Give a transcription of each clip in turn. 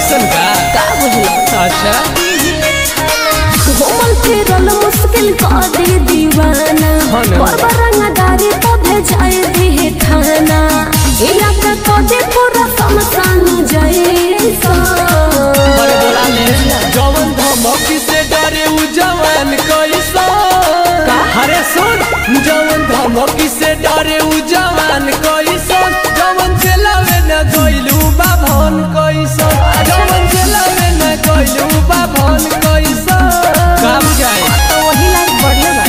ऐसन का का बुझलो अच्छा घूमल फिरल मुश्किल कर दे दीवाना हाँ ना। बड़ रंगदारी तो भेजाए दे थाना इलाका को दे पूरा समसान जैसा अरे बोला ले जवन धमकी से डरे उ जवान कैसा अरे सुन जवन धमकी से डरे उ जवान कैसा जवन चलावे न गइलू बाभन कैसा जवन चलावे न गइलू बाभन कैसा काम जाए तो वही लाइक बढ़िया बा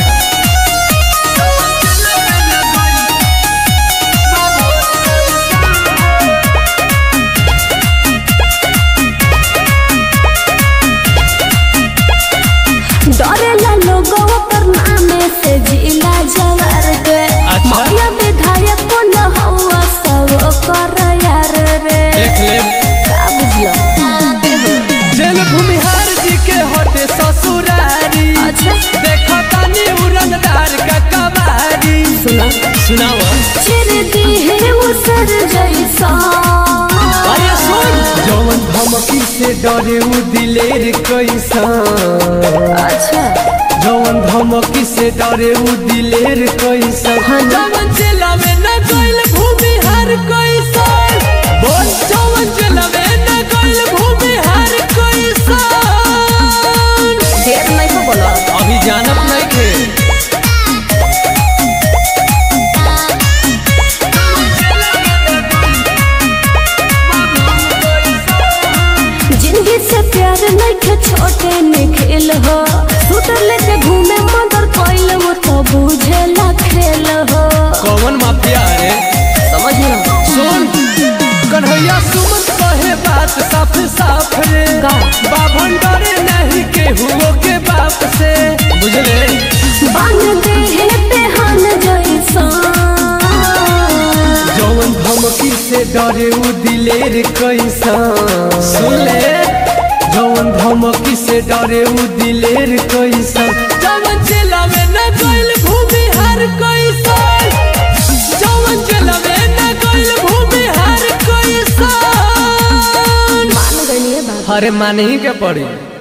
डरेला लोगों पर नामे से जिला जवार के अच्छा। माया विधायक को न हुआ सब कर यार रे देख ले का बुझलो जेल भूमिहार जी के हटे ससुरारी अच्छा देखो तानी उड़नदार का कबारी सुना सुनाओ चिर दी है वो सर जैसा अरे सुन जवन धमकी से डरे उ दिलेर कैसा अच्छा जवन धमकी से डरे उ दिलेर कैसा हाँ ना। जवन चलावे न गइल भूमिहार कैसा बोल जवन चलावे न गइल भूमिहार कैसा देर नहीं को बोलो अभी जानत नहीं थे जिंदगी से प्यार नहीं के छोटे निखिल हो स्कूटर लेके घूमे मगर कोइल वो तो बुझे ला खेल हो कौन माफिया रे समझ लो सुन कन्हैया सुमन कहे बात साफ साफ रे का? बाभन डरे नहीं केहुओ के बाप से बुझले बांध दे है पेहान जैसा जवन धमकी से डरे उ दिलेर कैसा सुन ले जवन धमकी से डरे उ दिलेर कैसा जवन चलावे न गइल भूमिहार कैसा जवन चलावे न गइल भूमिहार कैसा मान गई है बात अरे माने ही के पड़ी